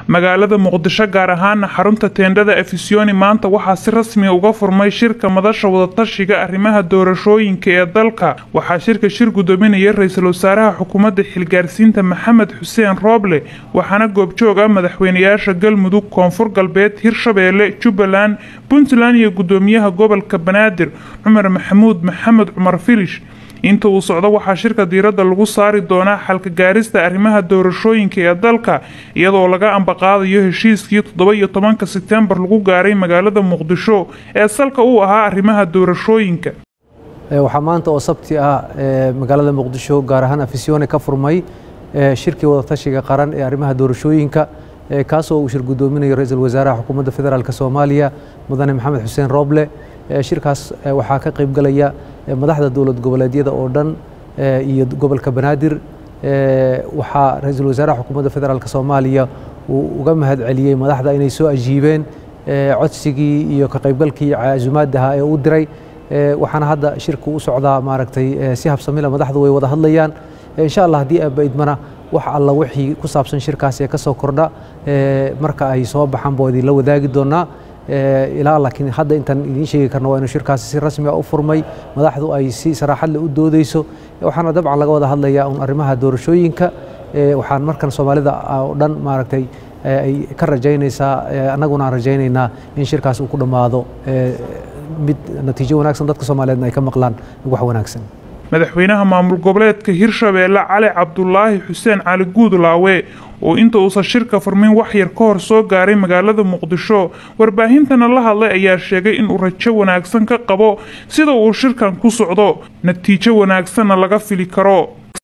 magaalada muqdisho gaar ahaana xarunta teendhada efisiyoni maanta waxaa si rasmiya uga furmay shirka madasha wadatashiga arrimaha doorashooyinka ee dalka waxaa shirka shir gudoominaya ra-iisul wasaaraha xukuumadda xilgaarsiinta maxamed xuseen rooble waxaana goobjoog ah madaxweynayaasha galmudug koonfur galbeed hirshabeelle jubbaland puntland iyo gudoomiyaha gobolka banaadir cumar maxamuud maxamed cumar filish inta uu socdo waxaa shirka diiradda lagu saari doonaa xalka gaarista arrimaha doorashooyinka ee dalka iyadoo laga ambaqaadayo heshiiskii toddoba iyo tobanka sebtembar lagu gaaray magaalada muqdisho ee salka uu ahaa arrimaha doorashooyinka waxaa maanta oo sabti ah magaalada muqdisho gaar ahaan afisyoone ka furmay shirkii wadatashiga qaran ee arrimaha doorashooyinka kaasoo uu shir gudoominayo ra-iisul wasaaraha xukuumadda federaalk soomaaliya mudane maxamed xuseen rooble shirkaas waxaa ka qaybgalaya madaxda dowlad goboleedyada oo dhan iyo gobolka banaadir waxaa ra-iisul wasaaraha xukuumadda federaalk soomaaliya uu uga mahad celiyey madaxda inay soo ajiibeen codsigii iyo ka qaybgalkii casumaadaha ee u diray waxaana hadda shirku u socdaa maaragtay si habsamila madaxdu way wada hadlayaan insha allah haddii abaidmana wax alla wixii ku saabsan shirkaas ee ka soo kordha marka ay soo baxaan baa idinla wadaagi doonaa ilaa laakiin hadda intaan idiin sheegi karno waa inuu shirkaasi si rasmi ah u furmay madaxdu ay si saraaxad leh u doodeyso waxaana dabcan laga wada hadlayaa un arrimaha doorashooyinka waxaan markan soomaalida oo dhan maaragtay ay ka rajaynaysaa annaguna aan rajaynaynaa in shirkaas uu ku dhammaado mid natiijo wanaagsan dadka soomaaliyeedna ay ka maqlaan wax wanaagsan madaxweynaha maamul goboleedka hirshabeelle cali cabdulaahi xuseen cali guudlaawe oo inta uusan shirka furmin wax yar ka hor soo gaaray magaalada muqdisho warbaahintana la hadlay ayaa sheegay inuu rajo wanaagsan ka qabo sida uu shirkan ku socdo natiijo wanaagsanna laga fili karo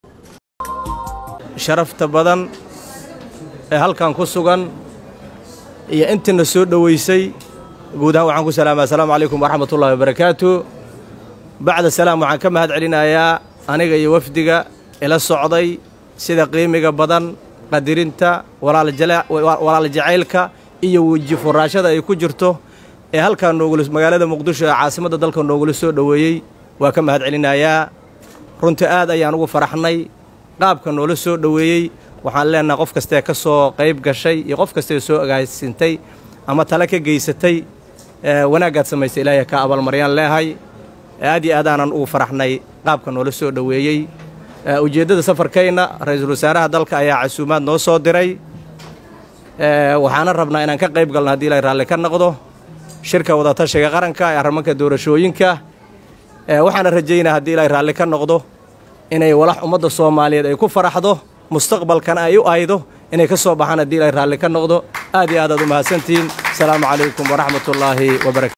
sharafta badan ee halkan ku sugan iyo intiina soo dhoweysay guud ahaan waxaan ku salaama assalaamu calaykum waraxmatullahi wabarakaatu bacda salaam waxaan ka mahad celinayaa aniga iyo wafdiga ila socday sida qiimiga badan qadirinta walaal jacaylka iyo weji furaashada ay ku jirto ee halkaa noogula magaalada muqdisho ee caasimadda dalka noogula soo dhoweeyey waa ka mahad celinayaa runtii aad ayaan ugu faraxnay qaabka noola soo dhoweeyey waxaan leenahay qof kastee ka soo qayb gashay iyo qof kastee soo agaasintay ama tale ka geysatay wanaaggaad samaysay ilaahay ka abaalmaryaan leehay aad iyo aad aanan ugu faraxnay qaabka noola soo dhoweeyey ujeeddada safarkayna ra-iisul wasaaraha dalka ayaa casuumaad noo soo diray waxaana rabnaa inaan ka qayb galno haddii ilay raalli ka noqdo shirka wadatashiga qaranka ee arrimanka doorashooyinka waxaana rajaynaa haddii ilay raalli ka noqdo inay walax ummadda soomaaliyeed ay ku faraxdo mustaqbalkana ay u aydo inay ka soo baxaan haddii ilay raalli ka noqdo aad iyo aad aad u mahadsantihiin asalaamu calaykum waraxmatullaahi wabarakatu